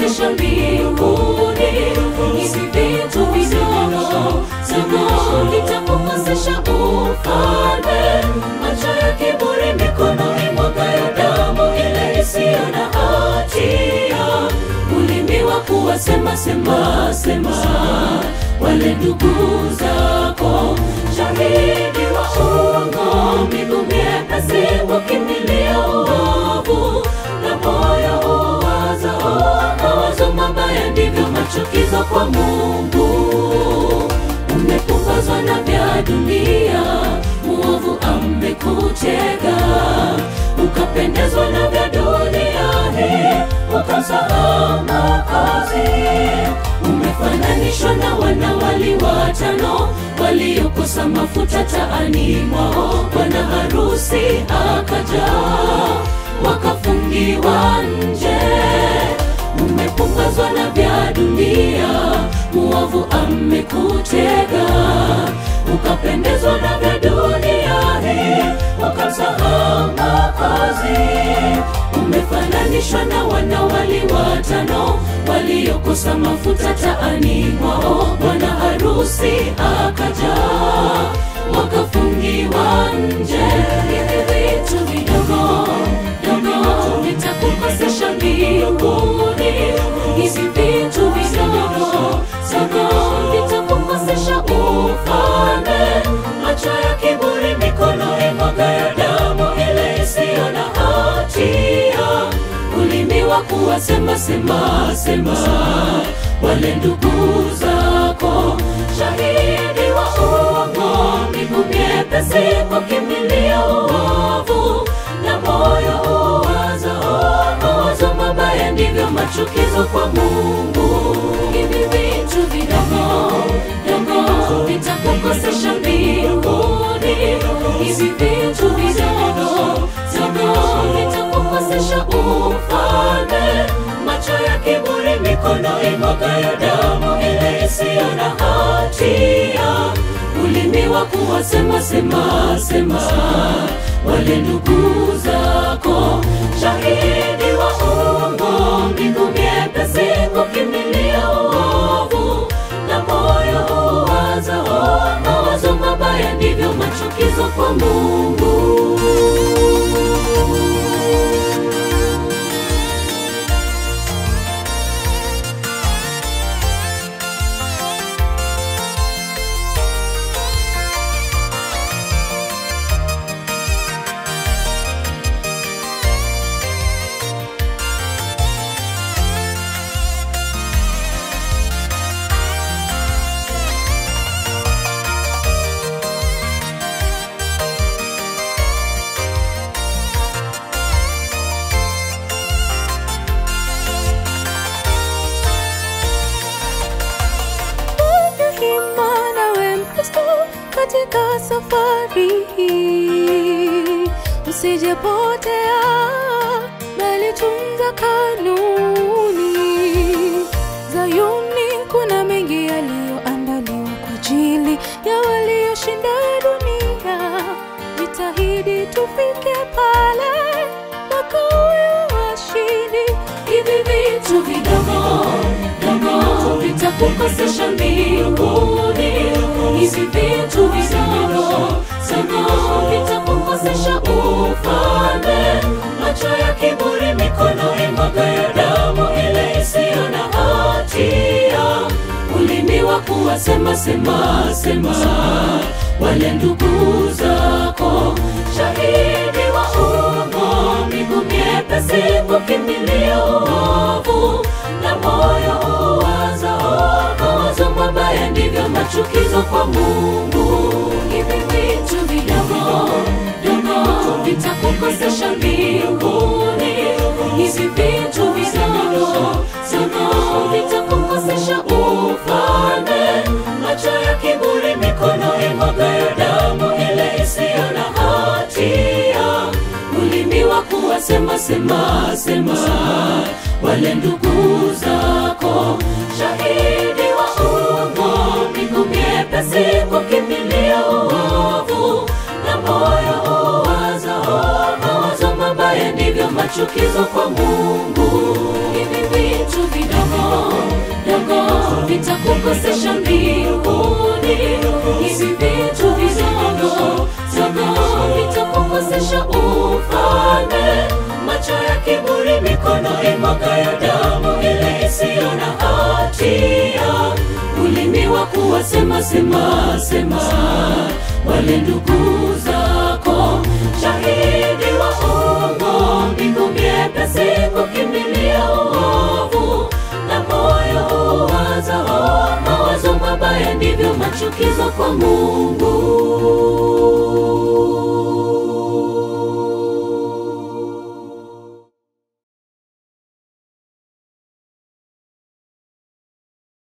kukosesha mbinguni. Hivi vitu vidogo sana vitakukosesha ufalme. Macho ya kiburi, mikono imwagayo damu ile isiyo na hatia, ulimi wa kuwasema sema sema wale ndugu zako, shahidi wa uongo, miguu myepesi kukimbilia uovu, na moyo uwaza mawazo mabaya, ndivyo machukizo kwa Mungu. Umepumbazwa na vya dunia, muovu amekutega, ukapendezwa na vya dunia hii, ukamsahau Mwokozi. Umefananishwa na wanawali watano waliokosa mafuta taani mwao, bwana harusi akaja, wakafungiwa nje. Umepumbazwa na vya dunia, muovu amekutega, ukapendezwa na vya dunia hii, ukamsahau Mwokozi. Umefananishwa na wanawali watano waliokosa mafuta taani mwao, bwana harusi akaja, wakafungiwa nje. Hivi vitu vidogo dogo vitakukosesha mbinguni. Hivi vitu vidogo dogo vitakukosesha ufalme. Macho ya kiburi, mikono imwagayo damu ile isiyo na hatia, ulimi wa kuwasema sema sema wale ndugu zako, shahidi wa uongo, miguu myepesi kukimbilia uovu, na moyo uwaza mawazo mabaya, ndivyo machukizo kwa Mungu. Hivi vitu vidogo dogo vitakukosesha mbinguni. Hivi vitu vidogo dogo vitakukosesha ufalme. Macho ya kiburi, mikono imwagayo damu ile isiyo na hatia, ulimi wa kuwasema sema sema wale ndugu zako, shahidi wa uongo, miguu myepesi kukimbilia uovu, na moyo uwaza mawazo mabaya, ndivyo machukizo kwa Mungu. Fanya hima nawe Mkristo katika safari hii, usijepotea bali tunza kanuni. Zayuni kuna mengi yaliyoandaliwa kwa ajili ya walioshinda dunia. Jitahidi tufike pale makao ya washindi. Hivi vitu vidogo dogo vitakukosesha mbinguni. Hivi vitu vidogo dogo vitakukosesha ufalme. Macho ya kiburi, mikono imwagayo damu ile isiyo na hatia, ulimi wa kuwasema sema sema wale ndugu zako, shahidi wa uongo, miguu myepesi kukimbilia uovu, na moyo uwaza mawazo mabaya, ndivyo machukizo kwa Mungu. Hivi vitu vidogo dogo vitakukosesha mbinguni. Hivi vitu vidogo dogo vitakukosesha ufalme. Macho ya kiburi, mikono imwagayo damu ile isiyo na hatia, ulimi wa kuwasema sema sema wale ndugu zako, shahidi wa uongo, miguu myepesi kukimbilia uovu, na moyo uwaza mawazo mabaya, ndivyo machukizo kwa Mungu. Hivi vitu vidogo vitakukosesha mbinguni. Hivi vitu vidogo dogo vitakukosesha ufalme. Macho ya kiburi, mikono imwagayo damu ile isiyo na hatia, ulimi wa kuwasema sema sema wale ndugu zako, shahidi wa uongo, mbingu myepesi kukimbilia uovu, na moyo uwazao mawazo mabaya, ndivyo machukizo kwa Mungu.